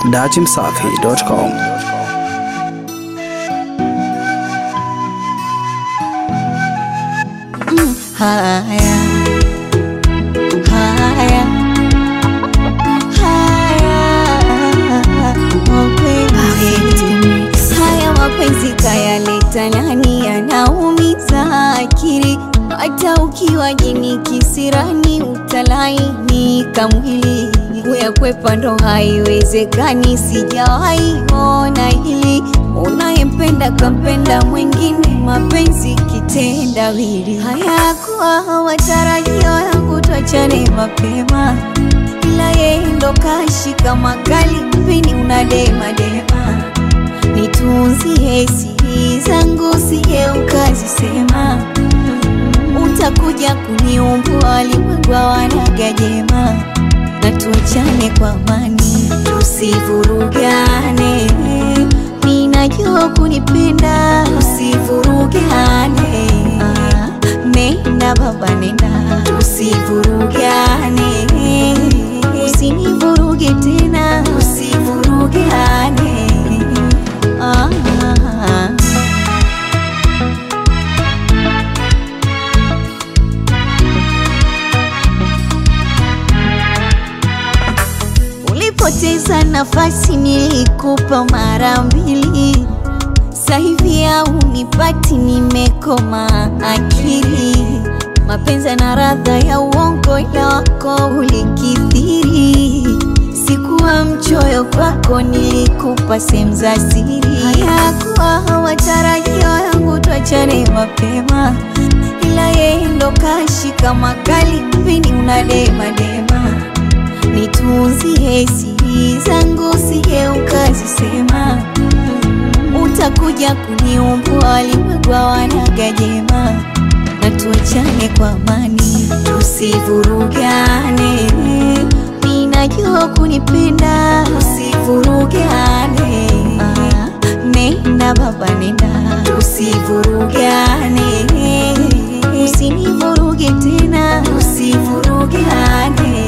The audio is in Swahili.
dachimsafi.com. Haya, haya, haya, mapenzi haya mapenzi kayaleta nani, yanaumiza akili. Hata ukiwa jini kisirani, utalainika mwili. Kuyakwepa ndo haiwezekani, sijawahi ona hili. Unayempenda kampenda mwingine, mapenzi kitendawili. Hayakuwa matarajio yangu tuachane mapema, ila yeye ndo kashika makali, mpini unadema dema. Nitunzie siri zangu, sije ukazisema, utakuja kuniumbua, walimwengu wanaga jema na tuachane kwa amani, tusivurugane. Ninajua kunipenda, tusivurugane. Ah, Nenda baba, nenda, tusivurugane. Usinivuruge tena, tusivurugane. Ah, ah, ah. Ulipoteza nafasi nilikupa mara mbili, sasa hivi haunipati, nimekoma akili. Mapenzi na radha ya uongo, ila wako ulikithiri. Sikuwa mchoyo kwako, nilikupa sehemu za siri. Hayakuwa matarajio yangu tuachane mapema, ila yeye ndo kashika makali, mpini unadema dema nitunzie siri zangu, sije ukazisema, utakuja kuniumbua, walimwengu wanaga jema, na tuachane kwa amani, tusivurugane. Ninajua kunipenda, tusivurugane. Ah, Nenda baba, nenda, tusivurugane, usinivuruge tena, tusivurugane.